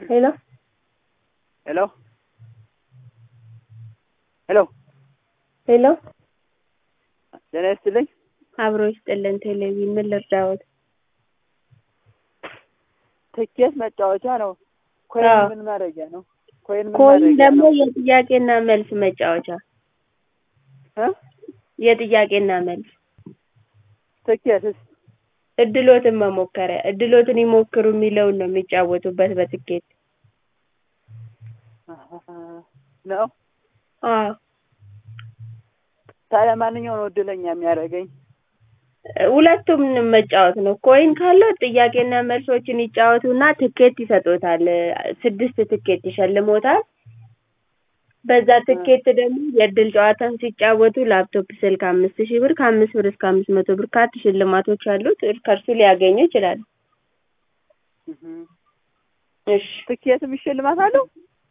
ሄሎ ሄሎ ሄሎ ሄሎ ጤና ይስጥልኝ። አብሮ ይስጥልን። ቴሌቪዥን ምን ልርዳዎት? ትኬት መጫወቻ ነው። ኮይን አዎ። ምን ማድረጊያ ነው? ኮይን ምን ኮይን ማድረጊያ ደግሞ ነው? የጥያቄና መልስ መጫወቻ እ? የጥያቄና መልስ ትኬትስ እድሎትን መሞከሪያ እድሎትን ይሞክሩ የሚለውን ነው የሚጫወቱበት በትኬት ነው። አዎ ታዲያ ማንኛው ነው እድለኛ የሚያደርገኝ? ሁለቱም መጫወት ነው። ኮይን ካለው ጥያቄና መልሶችን ይጫወቱና ትኬት ይሰጡታል። ስድስት ትኬት ይሸልሞታል። በዛ ትኬት ደግሞ የእድል ጨዋታን ሲጫወቱ ላፕቶፕ፣ ስልክ አምስት ሺህ ብር ከአምስት ብር እስከ አምስት መቶ ብር ካርድ ሽልማቶች አሉት። ከእርሱ ሊያገኙ ይችላሉ። እሺ ትኬትም ሽልማት አለው?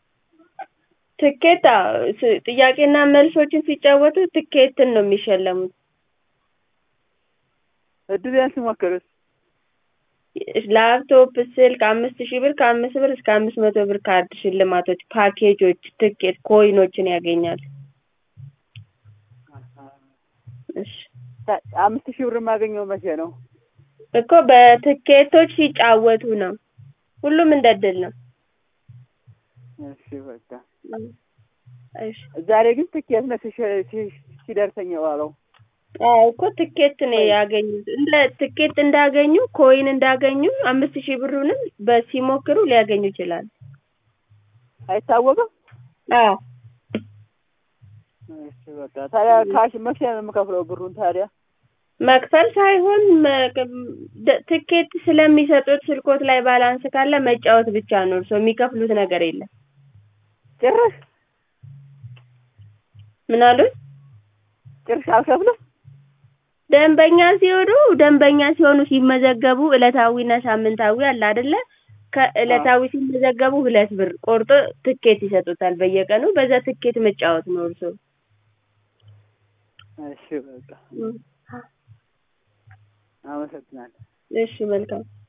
ትኬት አዎ፣ ስ- ጥያቄና መልሶችን ሲጫወቱ ትኬትን ነው የሚሸለሙት። እድሌን ስሞክርስ? ላፕቶፕ፣ ስልክ አምስት ሺህ ብር ከአምስት ብር እስከ አምስት መቶ ብር ካርድ ሽልማቶች፣ ፓኬጆች፣ ትኬት፣ ኮይኖችን ያገኛሉ። እሺ ታ- አምስት ሺህ ብር የማገኘው መቼ ነው? እኮ በትኬቶች ሲጫወቱ ነው። ሁሉም እንደ እድል ነው። እሺ በቃ እሺ ዛሬ ግን ትኬት ነው ሲሸ- ሲ- ሲደርሰኝ የዋለው። አዎ እኮ ትኬት ነው ያገኙት። እንደ ትኬት እንዳገኙ ኮይን እንዳገኙ አምስት ሺህ ብሩንም በሲሞክሩ ሊያገኙ ይችላሉ። አይታወቅም? አዎ እሺ በቃ ታዲያ ካሽ መቼ ነው የምከፍለው ብሩን ታዲያ? መክፈል ሳይሆን መ- ደ- ትኬት ስለሚሰጡት ስልኮት ላይ ባላንስ ካለ መጫወት ብቻ ነው። እርስዎ የሚከፍሉት ነገር የለም። ጭራሽ ምን አሉት? ጭራሽ አልከፍልም? ደንበኛ ሲሆኑ ደንበኛ ሲሆኑ ሲመዘገቡ ዕለታዊና ሳምንታዊ አለ አይደለ? ከዕለታዊ ሲመዘገቡ ሁለት ብር ቆርጦ ትኬት ይሰጡታል በየቀኑ። በዛ ትኬት መጫወት ነው እርስዎ። እሺ በቃ አመሰግናለሁ። እሺ መልካም